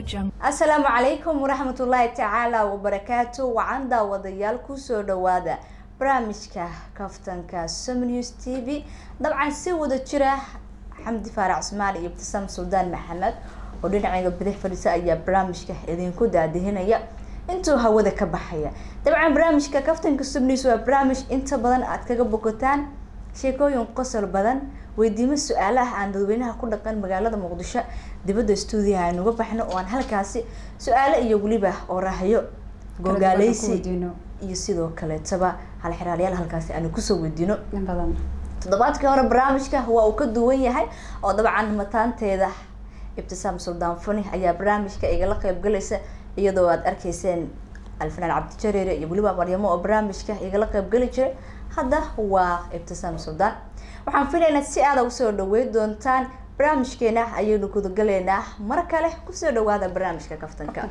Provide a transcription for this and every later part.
asalaamu calaykum waraxmatullaahi tacaala wabarakaatu wacan daawadayaal kusoo dhawaada barnaamijka kaftanka somnews t v dabcan si wada jira xamdi faarac ismaal iyo ibtisaam suldaan maxamed oo dhinacayga bidix fadhiisa ayaa barnaamijka idinku daadihinaya intuu hawada ka baxaya dabcan barnaamijka kaftanka somnews waa barnaamij inta badan aad kaga bogataan sheekooyin qosol badan weydiimo su-aalaha aan dadweynaha ku dhaqan magaalada muqdisho dibadda stuudiyaha aynuga baxno oo aan halkaasi su-aalo iyo weliba oo raahyo gogaaleysi iyo sidoo kaleetaba halxiraalayaal halkaasi aanu kusoo weydiino toddobaadkii hore barnaamijka waa uu ka duwan yahay oo dabcan mataanteeda ibtisaam suldaan funi ayaa barnaamijka igala qeybgalaysa iyadoo aad arkayseen alfanaan cabdijareere iyo weliba maryamo oo barnaamijka igala qeybgeli jiray hadda waa ibtisaam suldaan waxaan filaynaa si aada usoo dhaweyn doontaan barnaamijkeena ayaynu gudagaleynaa mar kale kusoo dhawaada barnaamijka kaftanka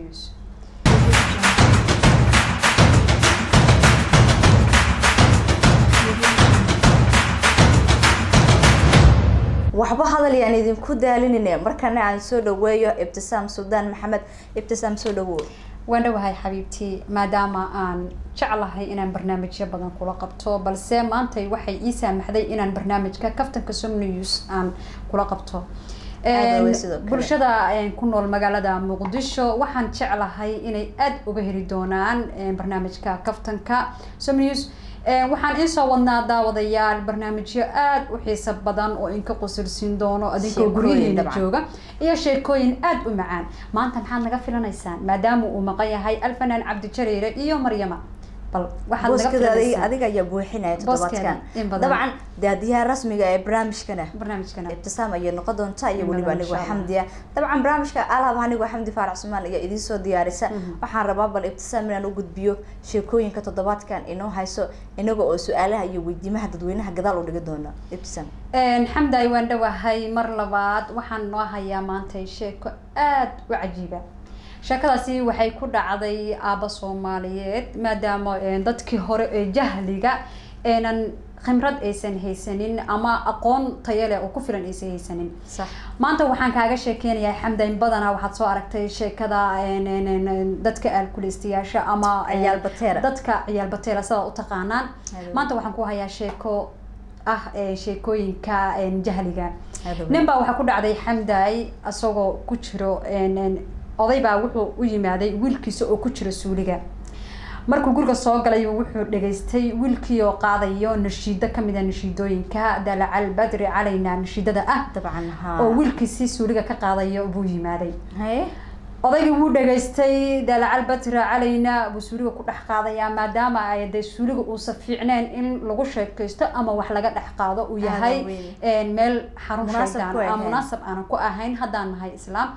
waxba hadal yaan idinku daalinine markana aan soo dhaweeyo ibtisaam suldaan maxamed ibtisaam soo dhawow waan dhawahay xabiibtii maadaama aan jeclahay inaan barnaamijyo badan kula qabto balse maantay waxay ii saamaxday inaan barnaamijka kaftanka somnews aan kula qabto bulshada ku nool magaalada muqdisho waxaan jeclahay inay aada uga heli doonaan barnaamijka kaftanka somnews waxaan iisoo wadnaa daawadayaal barnaamijyo aada u xiiso badan oo inka qusulsiin doono adinkoo guryaheena jooga iyo sheekooyin aada u macaan maanta maxaad naga filanaysaan maadaama uu maqan yahay alfanaan cabdijareere iyo maryama bal adiga ayaa buuxinaya toddobaadkan dabcan daadiyaha rasmiga ee barnaamijkana barnaamijkana ibtisaam ayay noqon doontaa iyo weliba anigoo xamdiya dabcan barnaamijka alaab anigoo xamdi faarac sumaan ayaa idiin soo diyaarisa waxaan rabaa bal ibtisaam inaan u gudbiyo sheekooyinka toddobaadkan inoo hayso inaga oo su-aalaha iyo weydiimaha dadweynaha gadaal u dhigi doona ibtisaam xamday waan dhawahay mar labaad waxaan noo hayaa maantay sheeko aada u cajiiba sheekadaasi waxay ku dhacday aaba soomaaliyeed maadaama dadkii hore ee jahliga eenan khimrad aysan haysanin ama aqoon tayale oo ku filan aysan haysanin maanta waxaan kaaga sheekeynayaa xamdayn badanaa waxaad soo aragtay sheekada dadka alkulistayaasha ama dadka ciyaal bateera sidaa u taqaanaan maanta waxaan ku hayaa sheeko ah sheekooyinka jahliga nin baa waxaa ku dhacday xamday isagoo ku jiro oday baa wuxuu u yimaaday wiilkiisa oo ku jira suuliga markuu guriga soo galay wuxuu dhageystay wiilkii oo qaadayo nashiido kamid a nashiidooyinka dalacal badri calayna nashiidada ah dabcan oo wiilkiisi suuliga ka qaadayo buu yimaaday odaygii wuu dhageystay dalacal badri calayna buu suuliga ku dhex qaadayaa maadaama ay dee suuliga uusa fiicneen in lagu sheekaysto ama wax laga dhex qaado uu yahay meel xarun shaydaan munaasab aanan ku ahayn haddaan nahay islaam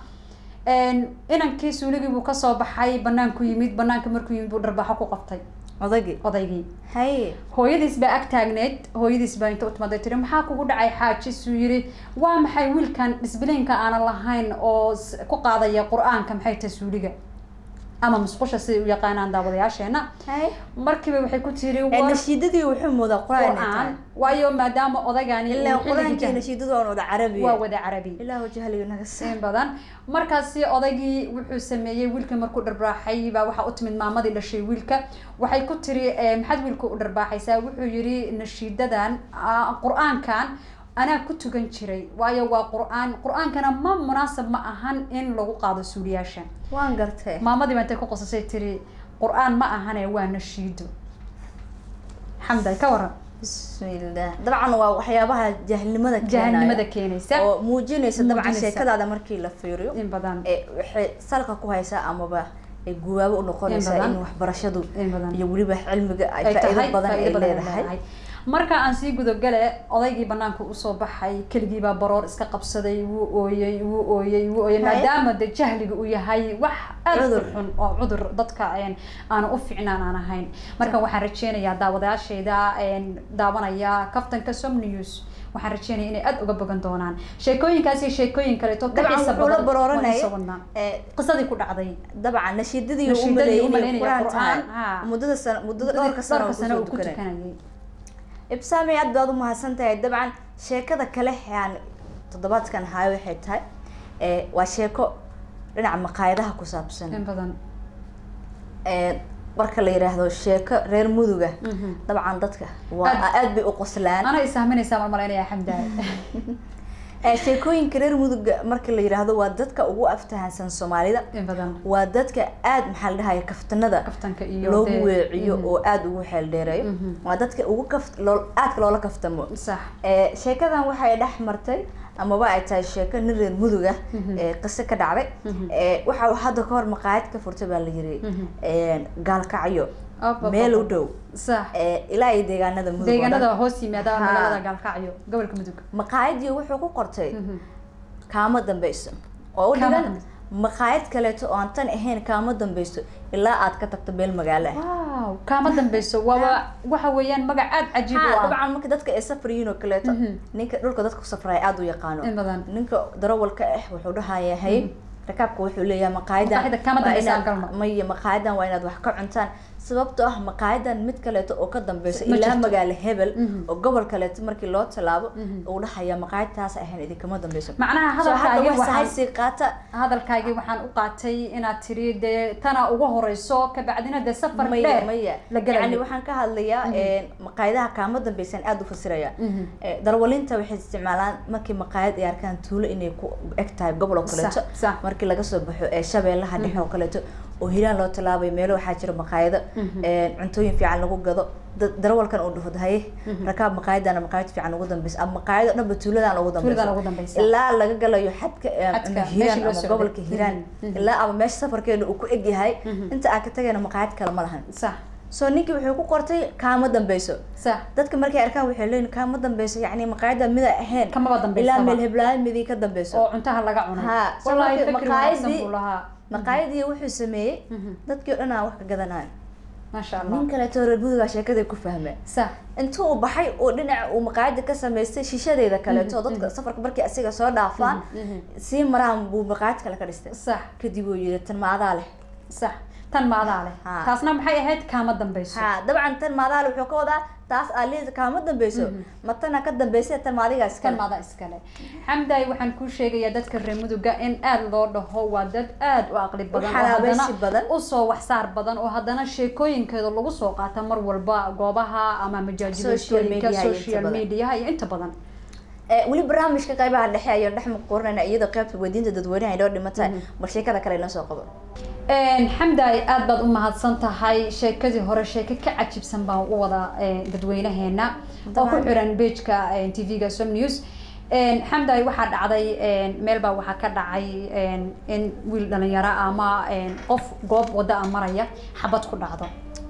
inankii suuligii buu kasoo baxay banaanku yimid banaanka markuu yimid buu dharbaaxo ku qabtay odaygii odaygii haye hooyadiis baa ag taagneyd hooyadiis baa inta utimaday tiri maxaa kugu dhacay xaajisuu yiri waa maxay wiilkan disbiliinka aanan lahayn oo ku qaadaya qur-aanka maxay tahay suuliga ama musqusha siday u yaqaanaan daawadayaasheena markiiba waxay ku tiri nashiidadii wuxuu moodaa qur-aan waayo maadaama odaygani ilaa qur-aankii nashiidadu aan wada carabi waa wada carabi ilaahu jahliga naga in badan markaasi odaygii wuxuu sameeyey wiilkii markuu dharbaaxay baa waxaa u timid maamadii dhashay wiilka waxay ku tiri maxaad wiilka u dharbaaxaysaa wuxuu yiri nashiidadan qur-aankan anaa ku tukan jiray waayo waa qur-aan qur-aankana ma munaasab ma ahan in lagu qaado suuliyaasha waan gartay maamadii baa intay ku qosasay tiri qur-aan ma ahane waa nashiido xamday ka waran bismillah dabcan waa waxyaabaha jahlnimada jahalnimada keenaysa oo muujinaysa dabcan sheekadaada markii la fiiriyo in badan waxay salka ku haysaa amaba ay guwaabo u noqonaysaa in waxbarashadu iyo weliba cilmiga ay faa-iido badan ay leedahay marka aan sii gudogale odaygii banaanka usoo baxay keligiibaa baroor iska qabsaday wuu ooyey wuu ooyey wuu ooyey maadaama de jahliga uu yahay wax aada u xun oo cudur dadka aana u ficnaan aan ahayn marka waxaan rajeynayaa daawadayaashayda daawanaya kaftanka somnews waxaan rajeynaya inay aada uga bogan doonaan sheekooyinkaas iyo sheekooyin kaleeto ka xiisa badan barooranaya qisadii ku dhacday dabcan nashiidadii nashiidadii u umaleynaya qur-aan qur-aan muddada sana muddada dhowrka sano sano uu uu ku tukanay tukanayay ibsaami aad baad umahadsan tahay dabcan sheekada kale aan toddobaadkan hayo waxay tahay waa sheeko dhinaca maqaayadaha ku saabsan in badan Ee, marka la yiraahdo sheeko reer muduga Mhm. dabcan dadka waa Aad- aad bay u qoslaan ana isahminaysaa marmalaynaya xamdaay Ee, sheekooyinka reer muduga marka la yiraahdo waa dadka ugu aftahansan soomaalida in badan waa dadka aad maxaa la dhahaya kaftanada kaftanka iyo loogu dee- weeciyo Mhm. oo aad ugu xeel dheereeyo Mhm. waa dadka ugu kaft loo- aadka loola kaftamo sax Ee, sheekadan waxay dhex martay amaba ay tahay sheeko nin reer muduga Mhm. ee qiso ka dhacday Mhm. Ee, waxa uu hadda ka hor maqaayad ka furtay baa la yiri Mhm. Ee, gaalkacyo Op, op, meel op. u dhow sax Ee, ilaa iyo deegaanada mudug oo dhan. deegaanada hoos yimaada Ha. magaalada gaalkacyo gobolka mudug maqaayadii wuxuu ku qortay Mhm. kaama dambeyso oo u Kaama dhigan dambeyso. maqaayad kaleeto oo aan tan ahayn kaama dambeyso ilaa aad ka tagto meel magaalo ah wow kaama dambeyso waaba waxa weeyaan magac aad cajiib u Ha, ah dabcan marka dadka ay safar yihiin oo kaleeto Mhm. ninka dhulka dadka ku safraya aad u yaqaano in badan ninka darawalka ah wuxuu dhahaya hay rakaabka wuxuu leeyahay maqaayadan Maqaayada kama waa dambeysa inaad- galma. maya maqaayadan waa inaad wax ka cuntaan sababtoo ah maqaayadan mid kaleeto oo ka dambeysa Ma ilaa jirto. magaalo hebel Mhm. oo gobol kaleeto markii loo tallaabo Mhm. uu dhahaya maqaayadtaas ahayn idinkama dambeyso macnaha soo hadda hadalkaagii wax waxaan sahaysi qaata hadalkaagii waxaan u qaatay inaad tiri dee tana ugu horeyso kabacdina dee safar maya dheer maya la gelayo. yani waxaan ka hadlayaa Mhm. een, maqaayadaha kaama dambeysan aad u fasiraya Mhm. Ee, darwalinta waxay isticmaalaan markii maqaayad ay arkaan tuulo inay ku eg tahay gobol oo kaleeto Sax, sax. markii laga soo baxo ee shabeellaha dhexe oo kaleeto oo hilaan loo tallaabay meelo waxaa jira maqaayado Mhm. een, cuntooyin fiican lagu gado da- darawalkan uu dhufo haye Mhm. rakaab maqaayadana maqaayad fiican ugu dambeysa ama maqaayado dhanba tuuladan ugu Tuuladan ugu dambeysa dambeysa. ilaa laga galayo xadka ee, Xadka, ama meeshii hiiraan loo ama socday. gobolka hiiraan Mhm. Mhm. ilaa ama meesha safarkeena uu ku eg yahay Mhm. inta aan ka tagayna maqaayad kale ma lahan sax soo ninkii wuxuu ku qortay kaama dambeyso sax dadka markay arkaan waxay leeyihin kaama dambeyso yacni maqaayada mida ahayn kamaba dambeysaba. ilaa meel heblaayo midii ka dambeyso oo cuntaha laga cunay Ha, soo wallaahi markii fikri wanaagsan maqaayadii- buu lahaa maqaayadii wuxuu sameeyey Mhm. dadkii o dhan aan wax ka gadanayo maasha allah nin kaleeto reer mudugaa sheekadii ku fahmay sax intuu uu baxay oo dhinaca uu maqaayada ka samaystay shishadeeda kaleeto Mhm, dadka mhm. safarka markii asiga soo dhaafaan Mhm, mhm. sii maraan buu maqaayad kale ka dhistay sax kadib uu yidhi tan maadaa leh sax tan maadaa leh Ha. taasna maxay ahayd kaama dambeyso ha dabcan tan maadaa leh wuxuu ka wadaa taas aa leeda kaama dambeyso Mhm. ma tana ka dambeysay tan maadigaa kan iskale maada iskale xamdaay waxaan kuu sheegayaa dadka reer muduga in aad loo dhaho waa dad aad u aqli badan oo xalaabaysi haddana badan. usoo waxsaar badan oo haddana sheekooyinkeeda lagu soo qaata mar walba goobaha ama Social majaajilooyinka media iyo inta social badan. mediaha iyo inta badan Ee, weli barnaamijka qaybaha dhexe ayaan dhex muquurinayna iyadoo qaybta weydiinta dadweynaha inoo dhimatay Mhm. bal sheekada kale inoo soo qabo xamdaay aad baad u mahadsan tahay sheekadii hore sheeko ka cajibsan baan u wada eh, dadweynaheena oo ku Dabcan. xiran pageka tv-ga som news xamdaay waxaa dhacday meel baa waxaa ka dhacay in wiil dhalinyaro ama qof goob wada a maraya xabad ku dhacdo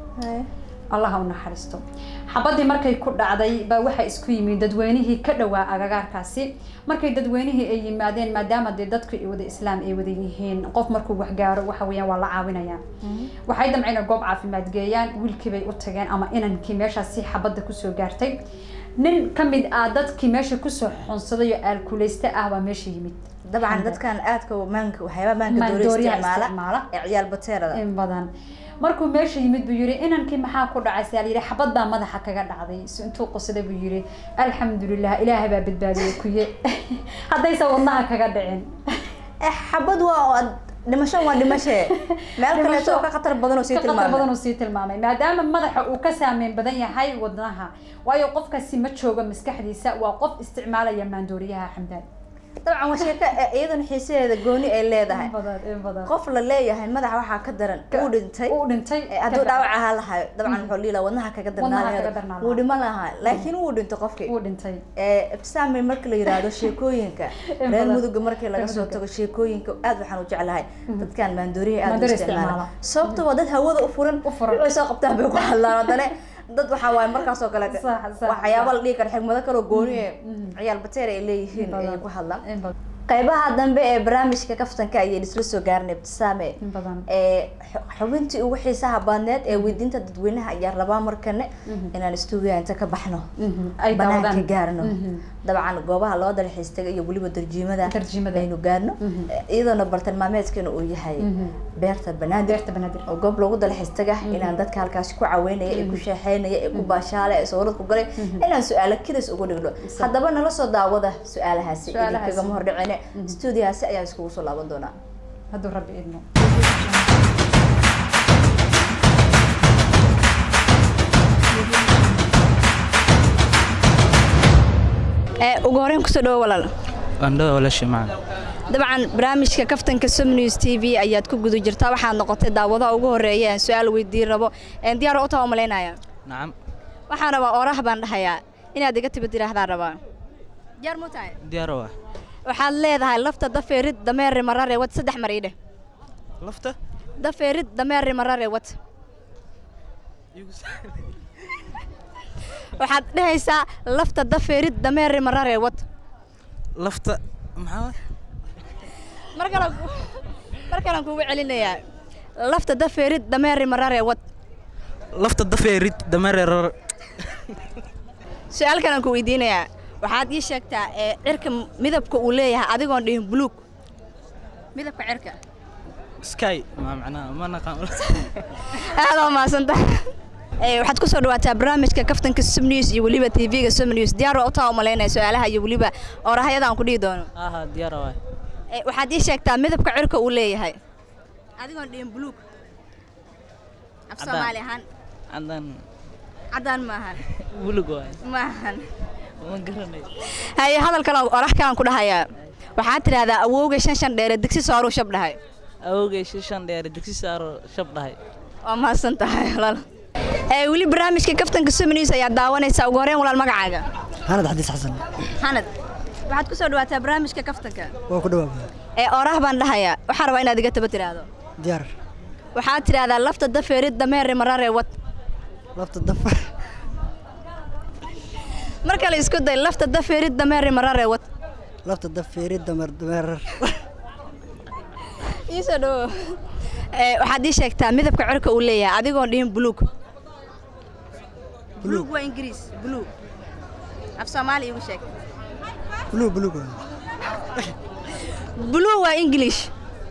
allaha u naxariisto xabadii markay ku dhacday baa waxaa isku yimid dadweynihii ka dhowaa agagaarkaasi markay dadweynihii ay yimaadeen maadaama dee dadku ay wada islaam ay wada yihiin qof markuu waxgaaro waxa weeyaan waa la caawinayaan waxay damceen inay goob caafimaad geeyaan wiilkii bay u tageen ama inankii meeshaasi xabadda kusoo gaartay nin ka mid ah dadkii meesha kusoo xunsaday oo aalkuleyste ah baa meesha yimid dabcan dadkan aadka maanka waxyaaba maanka doori Maandooriyaha isticmaala isticmaala. ee ciyaal bateerada in badan markuu meesha yimid buu yiri inankii maxaa ku dhacay saa yidhi xabad baa madaxa kaga dhacday si intuu qosday buu yiri alxamdulilah ilaahay baa badbaadiyey kuye haddaysa wadnaha kaga dhicin eh xabad waa oo ad- dhimasho waa dhimashe meel kaleeto oo ka khatar badan oo sii ka qatar badan tilmaamay uu sii tilmaamay maadaama madaxa uu ka saameyn badan yahay wadnaha waayo qofkaasi ma joogo maskaxdiisa waa qof isticmaalaya maandooriyaha xamdaan dabcan waa sheeko eh, iyadana xiisaheeda gooni ay leedahay in badan in badan qof la leeyahay madaxa waxaa ka daran uu dhintay uu dhintay Eh, hadduu dhaawac ahaa lahayo dabcan wuxuu liila wadnaha kaga Wadnaha kaga darnaa darnaa wuu dhiman lahaa laakiin wuu dhinto qofkii uu dhintay Eh, ibtisaamay marka la yiraahdo sheekooyinka In reer badan. muduga markii laga soo Reer tago sheekooyinka aad waxaan u jeclahay dadkan maandooriyaha aad u Maandooriya isticmaala isticmaala. sababta waa dad hawada u furan U furan. waxay soo qabtaan bay ku hadlaan haddana dad waxaa waaye markaas oo kaleete Sax, sax, waxyaaba sax. la dhihi kara xigmado kaloo gooni ee mhm. ciyaal bateer ay leeyihiin In badan. ayay ku hadlaan in badan qaybaha dambe ee barnaamijka kaftanka ayay isla soo gaarnay ibtisaame in badan ee xu- xubintii ugu xiisaha badneed ee weydiinta dadweynaha ayaa rabaa markane Mhm. inaan stuudiga inta ka baxno Mhm. ay banaanka daawadaan gaarno Mhm. dabcan goobaha loo dalxiis taga iyo weliba tarjiimada Tarjimada. aynu gaarno Mhm. iyadoona bartilmaameedkeena uu yahay Mhm. beerta banaadir beerta banaadir oo goob loogu dalxiis taga inaan dadka halkaasi ku caweynaya ee ku sheexeynaya ee ku baashaala ee sawirad ku galay inaan su-aalo kidas ugu dhigno Sax. haddaba nala soo daawada su-aalahaasi Su-aalahaasi. idinkagama hordhicine stuudiyahaasi ayaan iskugu soo laaban doonaa hadduu rabbi idmo ee ugu horreyn kusoo dhawo walaal Andho walaashay macaan. dabcan barnaamijka kaftanka som news t v ayaad ku guda jirtaa waxaad noqotay daawadaha ugu horreeya aan su-aal weydiin rabo een diyaar u taa umalaynaya Nacam. waxaan rabaa oraah baan dhahayaa inaad iga tibad tiraahdaa rabaa diyaar mu tahay Diyaar waa. waxaad leedahay lafta dafeerid dameeri marare wad saddex mar ii dheh Lafta? dafeerid dameeri marare wad waxaad dhehaysaa lafta dafeerid dameeri marare wad Lafta maxaa waay? mar kale mar kalean kugu celinayaa lafta dafeerid dameeri marare wad Lafta dafeerid dameerer. su-aal kalan ku weydiinayaa waxaad ii sheegtaa ee cirka midabka uu leeyahay adigoon dhihin buluug midabka cirka Sky ma macnaa ma naqaan. aad oo mahadsantahay ee waxaad kusoo dhawaataa barnaamijka kaftanka som news iyo weliba t v-ga som news diyaar oo utaa umalaynaya su-aalaha iyo weliba orahayada aan ku dhihi doono Aha diyaar waa. ee waxaad ii sheegtaa midabka cirka uu leeyahay adigoon dhihin buluug af Caddaan. soomaali ahaan Cadan caddaan maahan bulug waay. maahan Ma garanay. haye hadal kale orax kalaan ku dhahayaa waxaad tidhaahdaa awowga shan shan dheere digsi sooruu shab dhahay Awogay shan dheer digsi saaro shab dhahay. waa mahadsan tahay walaal ee weli barnaamijka kaftanka som news ayaa daawanaysaa ugu horreyn walaal magacaaga hanad xadiis xasan xanad waxaad ku soo dhawaataa barnaamijka kaftanka waa ku dhawaabaa ee oraah baan dhahayaa waxaan rabaa inaad iga taba tiraahdo diyaar waxaad tidhaahdaa lafta dafeerid dameeri marare wad lafta dafa mar kale isku day lafta dafeerid dameeri marare wad lafta dafeeri damer dameerar iisoo dhawo ee waxaad ii sheegtaa midabka cirka uu leeyahay adigoon dhihin buluug buluug waa ingiriis buluug af soomaali igu sheeg buluug buluug blue waa english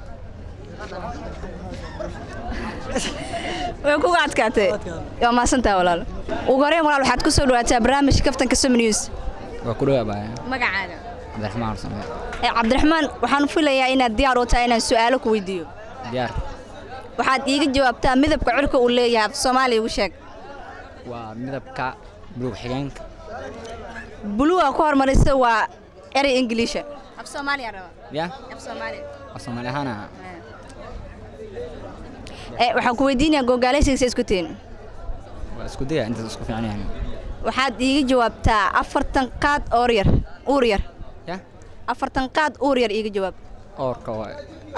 way kuga adkaatay waa mahadsantaha walaal ugu horreyn walaal waxaad ku soo dhawaataa barnaamijka kaftanka som news waa ku dhawaabaya magacaaga cabdiraxmaan arsame ee cabdiraxmaan waxaan filayaa inaad diyaar u tahay inaan su-aalo ku weydiiyo diyaar waxaad iiga jawaabtaa midabka cirka uu leeyahay af soomaali igu sheeg waa midabka buluug xigeenka blue aa ku hormarisa waa erey ingiliisha af soomaaliya raba ya af soomaaliya waa soomaali ahaana ee waxaan ku weydiinayaa gogaalaysigiisa isku tiin waa isku daya intaas isku fiican yahay waxaad iiga jawaabtaa afartan qaad oor yar uur yar ya afartan qaad uur yar iiga jawaab oorka waa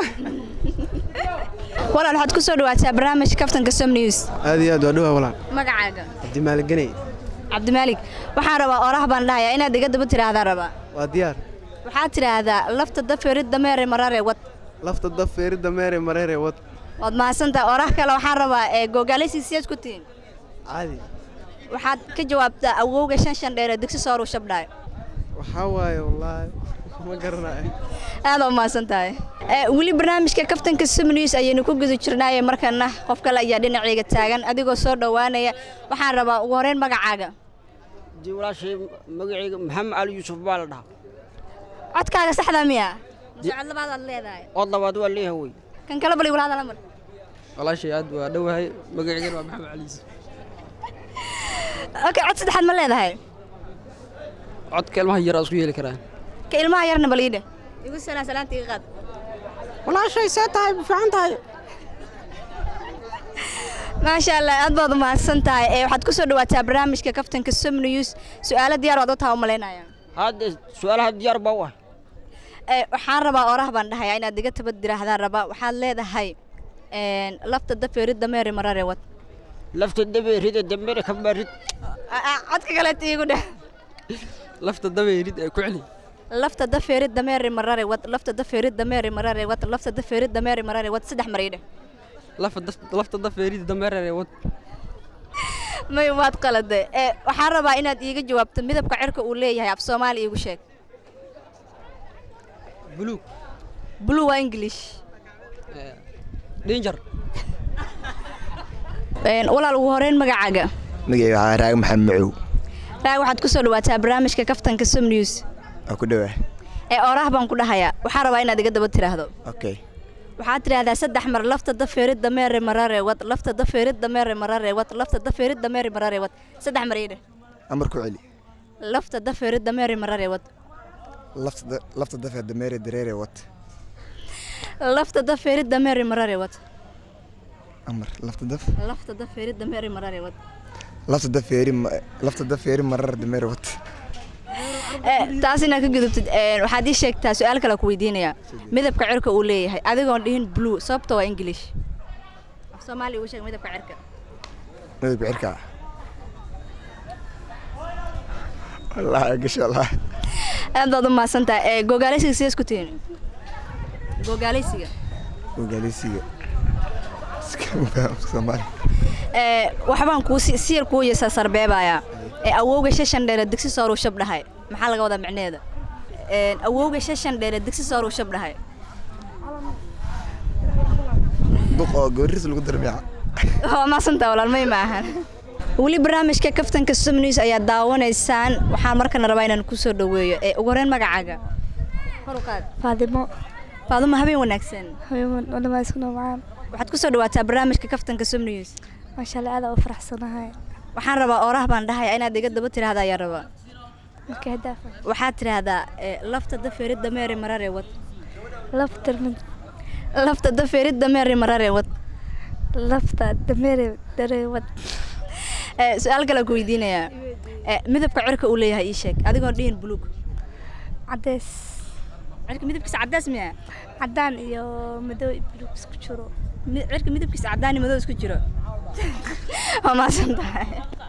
walaal waxaad ku soo dhawaataa barnaamijka kaftanka som news aad iyo aad waa dhowaa walaan magacaaga cabdimaaligganey cabdimaalig waxaan rabaa oraah baan dhahayaa inaad iga daba tiraahdaa rabaa waa diyaar waxaad tidhaahdaa lafta dafeerid dameere marare wad lafta daf feerida meere mareere wad waad mahadsantaha oraah kale waxaan rabaa ee gogaalaysiga siyaad ku tihiin caadi waxaad ka jawaabtaa awowga shan shan dheere digsi sooruu shabdhaay waxaa waaye wallaahi ma garanayo aad oo mahadsan tahay ee weli barnaamijka kaftanka som news ayaynu ku guda jirnaaye markana qof kale ayaa dhinacayga taagan adigoo soo dhowaanaya waxaan rabaa ugu horreyn magacaaga dii walaashay magacayga maxamed cali yuusuf baa la dhahaa codkaaga saxda miya mase cod labaadaad leedahay cod labaad waa leeyahay wey kan kale bal igula hadala mar walaashay aad waa dhowahay magaceygana waa maxamed cali yuusuf okay cod saddexaad ma leedahay codka ilmaha yar aa isku yeeli karaan ka ilmaha yarna bal iidhe igu salaa salaanta iga qaad walaashay see tahay ma fiican tahay maasha allah aad baad u mahadsan tahay ee waxaad ku soo dhawaataa barnaamijka kaftanka som news su-aalo diyaar waad u taha u malaynaya hadda su-aalaha diyaar baa u ah ee waxaan rabaa oraah baan dhahayaa inaad iga tabad diraahdaan rabaa waxaad leedahay een, lafta dafeerid dameeri marare wad lafta dabeerida dambere ka barid Ah, ah, codka kaleeta iigu dheh lafta dabeerid ee ku celi lafta dafeerid dameeri marare wad lafta dafeerid dameeri marare wad lafta dafeerid dameeri marare wad saddex mar ii dheh lafta dabeerida dameerere wad may waad qalade ee waxaan rabaa inaad iiga jawaabto midabka cirka uu leeyahay af soomaali iigu sheeg buluug blue waa english danger Een, walaal ugu horeyn magacaaga magacay waxaa raag maxamed macow raag waxaad ku soo dhawaataa barnaamijka kaftanka som news waa ku dhowaa ee oraah baan ku dhahayaa waxaan rabaa inaad iga daba tiraahdo okay waxaad tidhaahdaa saddex mar lafta dafeerid dameere marare wad lafta dafeerid dameere marare wad lafta dafeerid dameere marare wad saddex mar iidhe amar ku celi lafta dafeerid dameere marare wad lafta da- lafta dafee dameere dareere wat lafta dafeerid dameere marare wad amar lafta daf lafta dafeerid dameere marare wad lafta dafeeri ma- lafta dafeeri marar dameere wat taas inaad ka gudubtid een, waxaad ii sheegtaa su-aal kale ku weydiinaya midabka cirka uu leeyahay adigoon dhihin blue sababta waa english af soomaali uu sheeg midabka cirka midabka cirka wallaahi gasho wallaahi aad baad u mahadsantahay ee gogaaleysiga sidee isku tihiin gogaaleysiga ogaalisiga iskama faham soomaali ee waxbaan kuu si si yar kuu yasa sarbeebayaa ee awowga shashan dheere digsi sooruu shab dhahay maxaa laga wadaa micneheeda Een, awowga shashan dheere digsi sooruu shab dhahay duq oo gabariis lagu darmiya waa mahadsantaha walaal may maahan weli barnaamijka kaftanka somnews ayaa daawanaysaan waxaan markana rabaa inaan kusoo dhaweeyo ee ugu horreyn magacaaga kor u qaad faadimo faadumo habeen wanaagsan wadamaysku macaan waxaad kusoo dhawaataa barnaamijka kaftanka somnews maasha allah aad u faraxsanahay waxaan rabaa oraah baan dhahaya inaad iga daba tiraahda ayaa rabaa marka hadaafa waxaad tiraahdaa ee, lafta dafeerid dameere marare wad lafta lafta dafeerid dameere marare wad lafta dameere dareewad Ee, su-aal kale ku weydiinayaa Ee, midabka cirka uu leeyahay ii sheeg adigoon dhihin buluug cadeys cirka midabkiisa caddaas miya cadaan iyo madow iyo buluug isku jiro Mi- cirka midabkiisa caddaan iyo madow isku jiro waa mahadsan tahay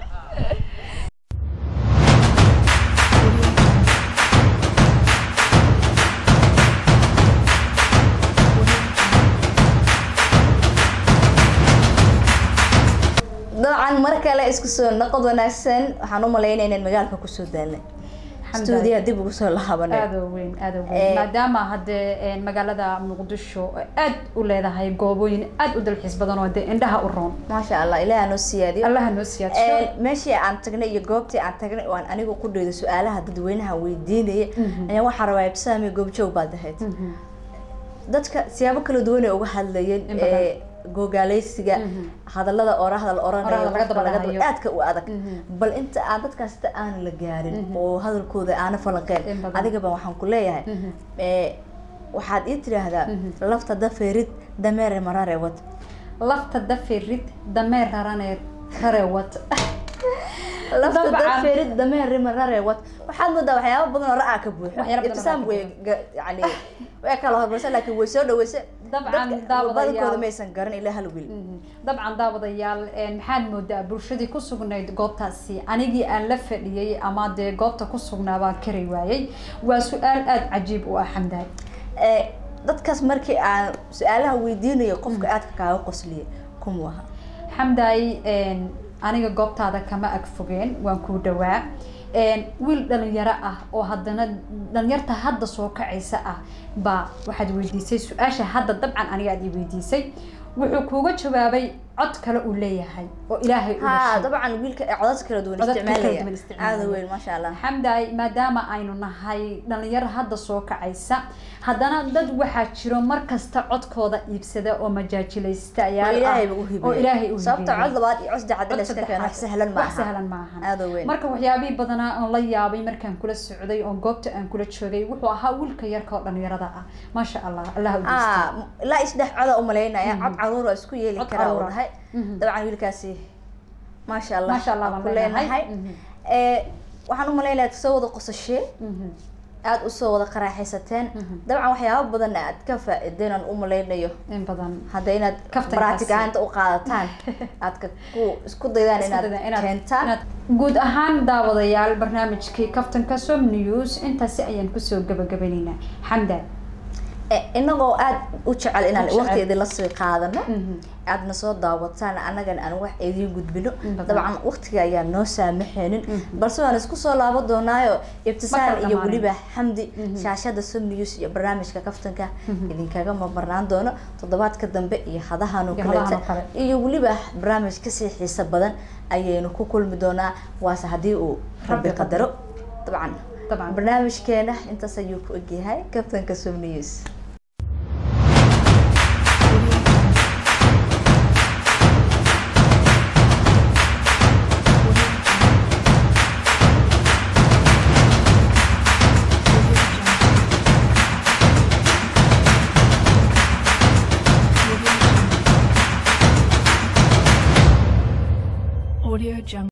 dabcan mar kale isku soo noqod wanaagsan waxaan u malaynaya inaan magaalka kusoo daalnay stuudiyaha dib ugu soo laabanay aad oo weyn aad oo Eh, weyn maadaama haddee een, magaalada muqdisho ay aad u leedahay goobooyin aad u dalxiis badan oo dee indhaha u roon maasha allah ilaaha noo siyaadiyo allaha noo siyaadsho Een, meeshii aan tagnay iyo goobtii aan tagnay oo aan anigu ku dhaydo su-aalaha dadweynaha weydiinaya ayaa waxaa rabaa ibsaami goobjoog baad ahayd dadka siyaabo kala duwan ay uga hadlayeen In badan. ee, gogaaleysiga hadallada oraahda la oranayo Oraahda laga qofka daba laga daba- dhahayo. aadka u adag bal inta aan dadkaas ta aan la gaarin oo hadalkooda aana In falanqeen badan. adigaba waxaan ku leeyahay ee, waxaad ii tiraahdaa lafta dafeerid dameere marare wad lafta dafirid dameer rarane rarewat lafta Dabcan. dafeerid dameere marare wad waxaad moodaa waxyaabo badan oo ra'aa ka buuxa Waxyaabo badan oo ibtisaam ra'aa ka way ga- yani way kala hormarsan laakiin way soo dhaweysay Dabcan, Dadka daawadayaal. badankooda maysan garan ilaa hal wiil dabcan daawadayaal een, maxaad moodaa bulshadii ku sugnayd goobtaasi anigii aan la fadhiyey ama dee goobta ku sugnaa baan kari waayey waa su-aal aada cajiib u ah xamdaay Ee, dadkaas markii aan su-aalaha weydiinayo qofka aadka kaaga qosliya kuma aha xamdaay een, aniga goobtaada kama ag fogeen waan kuu dhawaa een, wiil dhalinyaro ah oo haddana dhalinyarta hadda soo kacaysa ah baa waxaad weydiisay su-aasha hadda dabcan aniga aad i weydiisay wuxuu kuuga jawaabay cod kale uu leeyahay oo ilaahay u ha dhashay dabcan wiilka ee codad kala duwan Codad kala isticmaalaya duwan isticmaalaya. aada weyn maasha allah xamdaay maadaama aynu nahay dhalinyaro hadda soo kacaysa haddana dad waxaa jiro mar kasta codkooda iibsada oo majaajilaysta ayaa oo ah, ilaahay ba u hibeeyey oo ilaahay u sababta hibeeyey. cod labaad iyo cod saddexaad la iska keeno wax sahlan ma wax aha sahlan ma ahan aada weyn marka waxyaabihii badanaa aan la yaabay markaan kula socday oo goobta aan kula joogay wuxuu ahaa wiilka yarka oo dhalinyarada ah maasha allah allah u ah ilaa isdhex coda u malaynaya cod caruur oo isku yeeli Cod karaa uu caruur ah. dhahay Mhm. dabcan wiilkaasi maasha allah Maasha Allah waan baan ku leenahay leenahay. Mhm. ee waxaan u malaynayaa soo wada qosasheen Mhm. aada usoo wada qaraaxaysateen dabcan waxyaabo badan aad ka faa-ideen aan u malaynayo in badan hadda inaad Kaftankaasi. baraatig ahaanta u qaadataan aad ka ku isku daydaan Isku dayda inaad keentaan inaad- guud ahaan daawadayaal barnaamijkii kaftanka som news intaasi ayaan kusoo gabagabaynaynaa xamdan Eh, inagoo aad u jecel inaan U jecel. waqti idinla sii qaadano Mhm. aadna soo daawataan annagana aan wax idiin gudbino In badan. dabcan waqtiga ayaa noo saamaxaynin balse waan isku soo laaban doonaayo ibtisaam Markale iyo dhammaan. weliba xamdi shaashada som news iyo barnaamijka kaftanka idinkaga mamarnaan doono toddobaadka dambe iyo hadahan oo Iyo hadahan kaleeta oo kale. iyo weliba barnaamij kasii xiiso badan ayaynu ku kulmi doonaa waase haddii uu rabbi Rabbi qadaro dabcan Dabcan. barnaamijkeena intaas ayuu ku egyahay kaftanka som news